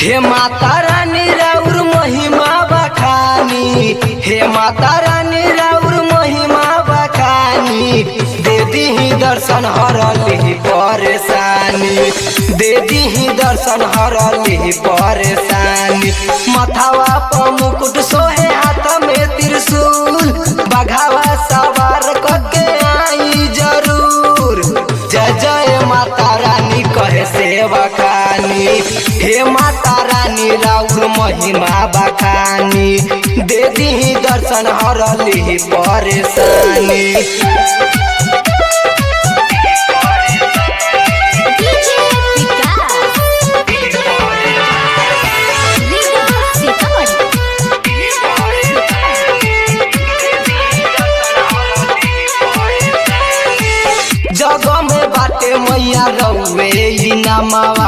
हे माता रानी राउर महिमा बखानी हे माता रानी राउर महिमा बखानी दे दीही दर्शन हरली परेशानी दे दीही दर्शन हरली परेशानी मथावा पर मुकुट सोहे हाथ में त्रिशूल बघावा सवार करके आई जरूर जय जय माता रानी कहे सेवा खानी हे माता रानी राउर महिमा बखानी दे दीही दर्शन हरली परेशानी डीजे विकास रीगा जग में बाटे मैया रउए ई नमवा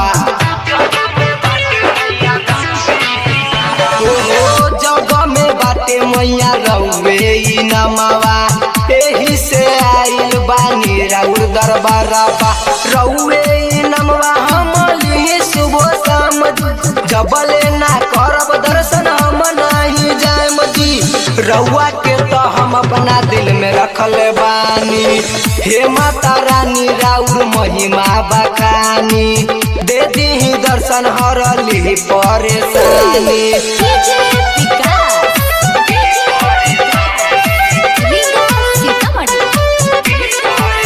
ओहो जग में बाटे मैया रउए ई नमवा एही से आइल बानी राउर दरबारबा रउए ई नमवा हम लिही सुबह शाम जबले ना करब दर्शन हम नहीं जाएम जी रउआ के तो हम अपना दिल में रखल बानी हे माता रानी राउर महिमा बखानी दे दीही दर्शन हरली परेशानी डीजे विकास रीगा सीतामढ़ी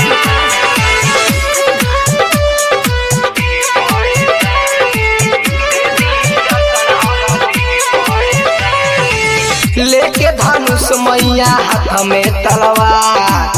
लेके धनुष मैया हाथ में तलवार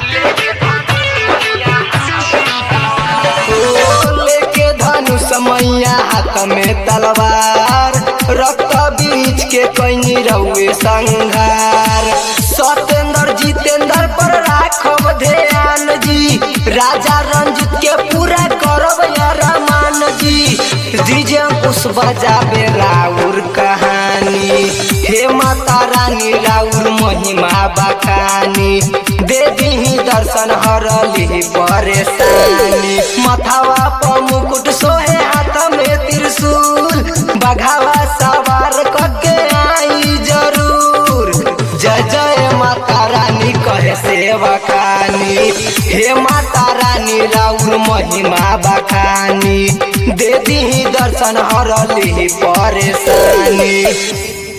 ओ, लेके धनुष मैया हाथ में तलवार रक्त बीच के कैनी रउए संघार सत्येंद्र जितेंद्र पर राखब ध्यान जी राजा रंजित के पूरा करब रमान जी डीजे उस बजाबे राउर कहानी हे माता रानी राउर महिमा बखानी दे दीही दर्शन हरली परेशानी मथावा पर मुकुट सोहे हाथ में त्रिशूल बघावा सवार करके आई जरूर जय जय माता रानी कहे सेवा खानी हे माता रानी राउर महिमा बखानी दे दीही दर्शन हरली परेशानी